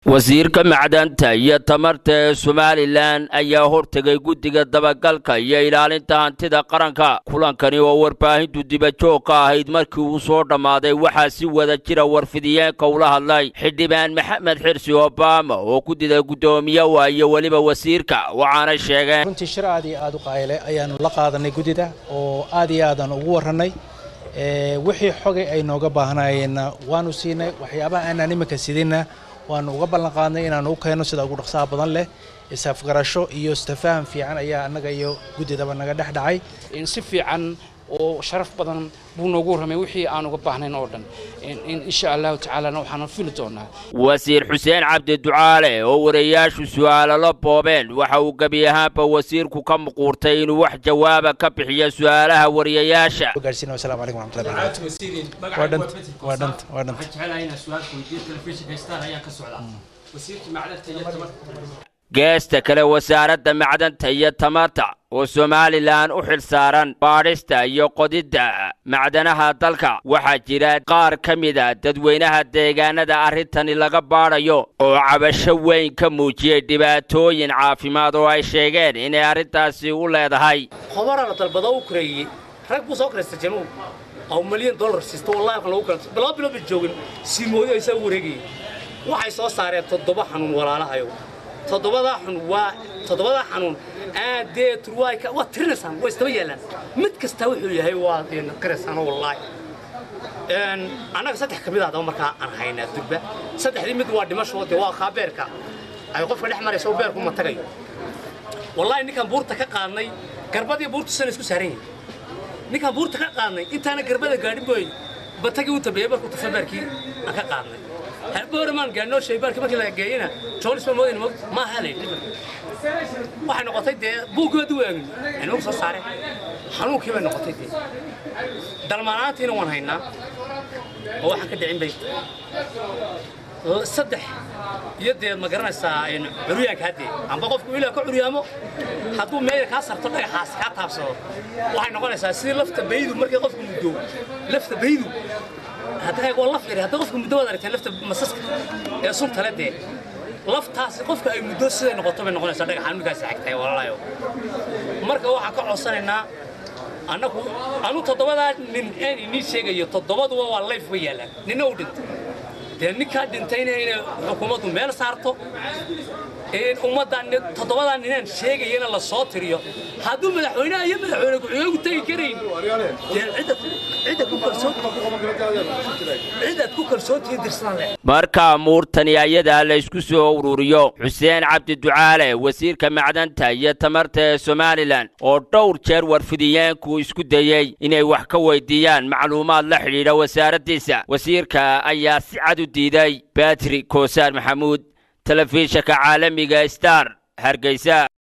wasiirka macdanta iyo tamarta ee somalilan ayaa hortegay guddiga dabagalka iyo ilaalinta hantida qaranka kulankani oo warbaahintu dibajoog ka ahayd markii uu soo dhammaaday waxaa si wada jira warfidiyeenka ula hadlay xildhibaan maxamed xirsi obama oo guddida guddoomiye waa iyo weliba wasiirka waxaanay sheegeen runtii shir aad iyo aad u qayle ayaanu la qaadanay guddida oo aad iyo aadan ugu warranay wixii xogay ay nooga baahnayeenna waanu siinay waxyaabaha aanaan iminka sidinna waanu uga ballan qaadnay inaanu u keenno sida ugu dhaqsaha badan leh isafgarasho iyo istafaham fiican ayaa annaga iyo guddidaba naga dhex dhacay si fiican oo sharaf badan buu noogu warramay wixii aan uga baahnayn oo dhan insha allahu tacaalana waxaanu fili doonaa wasiir xuseen cabdi ducaale oo warayaashu su'aalo la boobeen waxa uu gebi ahaanba wasiirku ka muquurtay inuu wax jawaaba ka bixiyo su'aalaha wariyayaasha gaarsiina wasalaamu calaykum waraxmatullahi barakatu waa dhanta waa dhanta waa dhanta geesta kale wasaaradda macdanta iyo tamarta oo somalilan u xil saaran baadhista iyo qodidda macdanaha dalka waxaa jira qaar ka mida dadweynaha deegaanada arrintani laga baadhayo oo cabasho weyn ka muujiyey dhibaatooyin caafimaad oo ay sheegeen inay arrintaasi u leedahay khobara la dalbado u kureeyey rag buu soo karaysta januub oo milyan dollar siista wallahi waxaan lagu kala bilaa bilo ba joogin siimooyo ay saa u wareegayeen waxay soo saareen toddoba xanuun walaalahayo toddobadaa xun waa toddobadaa xanuun aadee turwaayka waa tirinaysaan waa istaba yaallaan mid kasta wuxuu yahay waa qiraysaano wallaahi annaga saddex ka mid ah daba markaa aan haynaa durba saddexdii mid waa dhimasho dee waa kaa beerka ay qofka dhex maraysa oo beerku ma tagayo wallaahi ninkaan buurta ka qaadnay garbadii buurtu sana isku saaran yahay ninkaan buurta ka qaadnay intaana garbada gaadhin booy batagii u dambeeyey markuu tufa beerkii aan ka qaadnay herboormaan gaadhnoo shaybaarkii markii laga geeyena joonis ma moodayna ma halay waxay noqotay dee buuggood u eegin cilmuhu soo saare xanuunkii bay noqotay dee dalmaanaantiina waan haynaa oo waxaan ka dhicin bay saddex iyo dee ma garanaysaa curyaanka haddee amba qofku ilaa ka curyaamo hadduu meeyar kaa sarto dhagaxaas kaa taabsado waxay noqonaysaa sidii lafta baydu markii qofku muddo lafta baydu hadda waa laf yari hadda qofku muddo waad aragteen lafta masaska ee sunta le dee laftaasi qofka ay muddo siday noqoto bay noqonaysaa dhagaxaan markaasi xigtay walaalayo marka waxaan ka codsanaynaa annagu anu toddobadaa nin aan inii sheegayo toddobaduba waa layf way yaallaan ninna u dhintay dee ninkaa dhintayna inay xukuumaddu meel saarto ummaddan toddobadaa ninaan sheegayana la soo tiriyo hadduu madaxweynaha iyo madaxweyne ku-xigeenku tegi karayn dee cidaad ku kalsoontihiin dirsadaan leh markaa muurtani ayadaa la isku soo ururiyo xuseen cabdi ducaale wasiirka macdanta iyo tamarta ee somalilan oo dhowr jeer warfidiyeenku isku dayey inay wax ka weydiiyaan macluumaad la xidhiidha wasaaraddiisa wasiirka ayaa si cad u diiday batri koosaar maxamuud telefishinka caalamiga star hargeysa